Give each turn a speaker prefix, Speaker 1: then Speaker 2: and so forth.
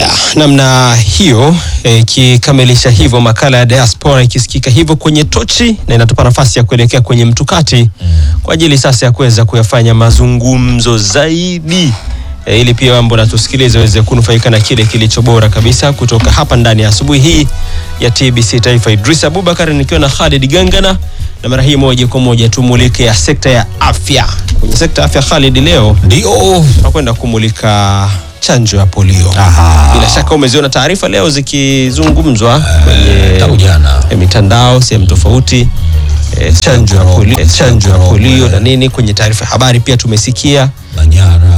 Speaker 1: Haya, namna hiyo ikikamilisha hivyo makala ya diaspora ikisikika hivyo kwenye tochi na inatupa nafasi ya kuelekea kwenye mtukati kwa ajili sasa ya kuweza kuyafanya mazungumzo zaidi e, ili pia mambo natusikilize waweze kunufaika na kile kilicho bora kabisa kutoka hapa ndani ya asubuhi hii ya TBC Taifa. Idris Abubakar nikiwa na Khalid Gangana na mara hii moja kwa moja tumulike ya sekta ya afya. Kwenye sekta ya afya Khalid, leo
Speaker 2: Ndio.
Speaker 1: tunakwenda kumulika chanjo ya polio.
Speaker 2: Aha.
Speaker 1: Bila shaka umeziona taarifa leo zikizungumzwa kwenye
Speaker 2: tangu jana.
Speaker 1: eh, mitandao sehemu tofauti eh, chanjo ya polio, eh, chanjo ya polio na nini. Kwenye taarifa ya habari pia tumesikia
Speaker 2: Manyara.